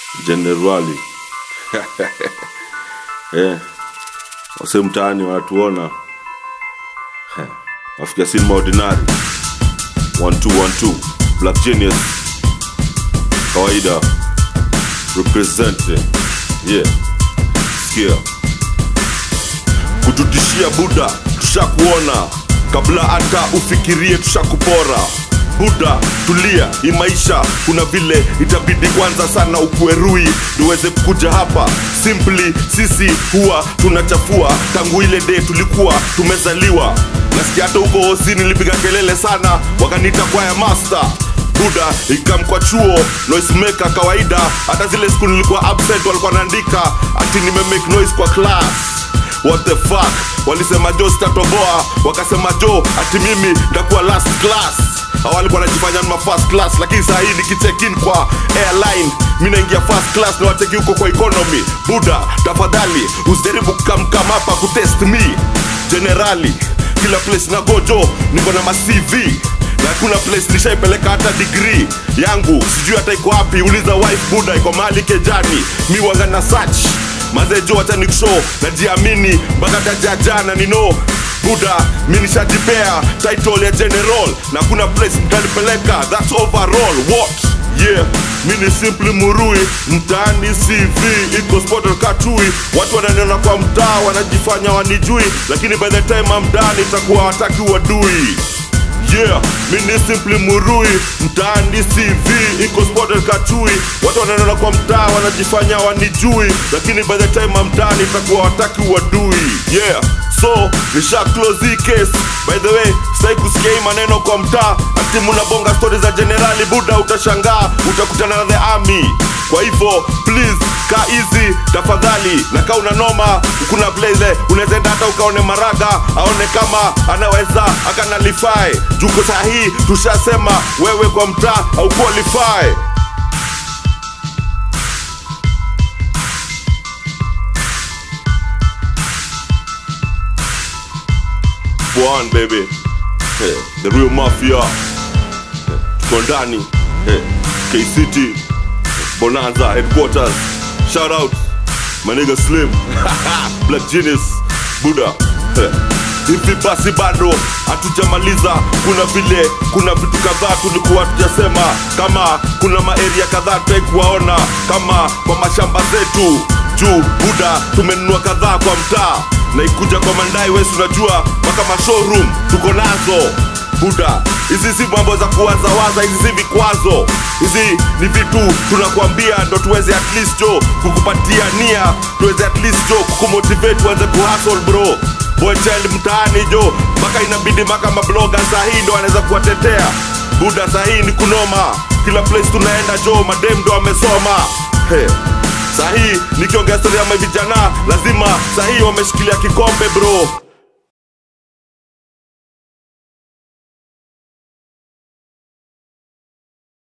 jenerali eh, wase mtaani wanatuona Eh, wafikia sinema ordinary 1212 black genius kawaida representing yeah sikia kututishia buda tushakuona kabla hata ufikirie tushakupora buda tulia hii maisha kuna vile itabidi kwanza sana ukuerui tuweze kuja hapa simply sisi huwa tunachafua tangu ile day tulikuwa tumezaliwa nasikia hata huko hosi nilipiga kelele sana wakaniita kwaya master buda ikamkwa chuo noisemaker kawaida hata zile siku nilikuwa absent walikuwa naandika ati nimemake noise kwa class what the fuck walisema jo sitatoboa wakasema jo ati mimi ndakuwa last class Hao walikuwa wanajifanya ma first class lakini saa hii nikicheck in kwa airline mi naingia first class na wateki huko kwa economy buda tafadhali usijaribu kukamkam hapa kutest me generali kila place na gojo niko na ma CV na hakuna place nishaipeleka hata degree yangu sijui hata iko wapi uliza wife buda iko mahali kejani mi wanga na search mazejo hata nikushow najiamini mpaka tajajana nino buda mi nishajipea title ya general na kuna place mtanipeleka thats overall what yeah mi ni simply murui mtaani cv iko spotted katui watu wananiona kwa mtaa wanajifanya wanijui lakini by the time amdani itakuwa wataki wadui yeah mi ni simply murui mtaani cv iko spotted kachui watu wanaenda kwa mtaa wanajifanya wanijui lakini by the time amtani itakuwa wataki wadui yeah so nisha close hii case by the way sai kusikia hii maneno kwa mtaa ati munabonga stori za generali buda utashangaa utakutana na the army kwa hivyo please ka easy tafadhali na kaa una noma kuna blaze unaweza enda hata ukaone maraga aone kama anaweza akanalify juko sahii tushasema wewe kwa mtaa au qualify One baby hey, the real mafia hey, tuko ndani hey, KCT Bonanza headquarters shout out my nigga Slim Black Genius Buddha hey. hivi basi bado hatujamaliza kuna vile kuna vitu kadhaa tulikuwa tujasema kama kuna maeria kadhaa tutai kuwaona kama kwa mashamba zetu juu buda tumenunua kadhaa kwa mtaa na ikuja kwa mandai wesi unajua mpaka mashowroom tuko nazo buda hizi si mambo za kuwazawaza hizi si vikwazo hizi ni vitu tunakwambia ndo tuweze at least jo kukupatia nia tuweze at least jo kukumotivate uanze kuhustle bro boy child mtaani jo mpaka inabidi mpaka mabloga sahii ndo anaweza kuwatetea buda sahii ni kunoma kila place tunaenda jo madem ndo amesoma hey. sahii nikiongea stori ya mavijana lazima sahii wameshikilia kikombe bro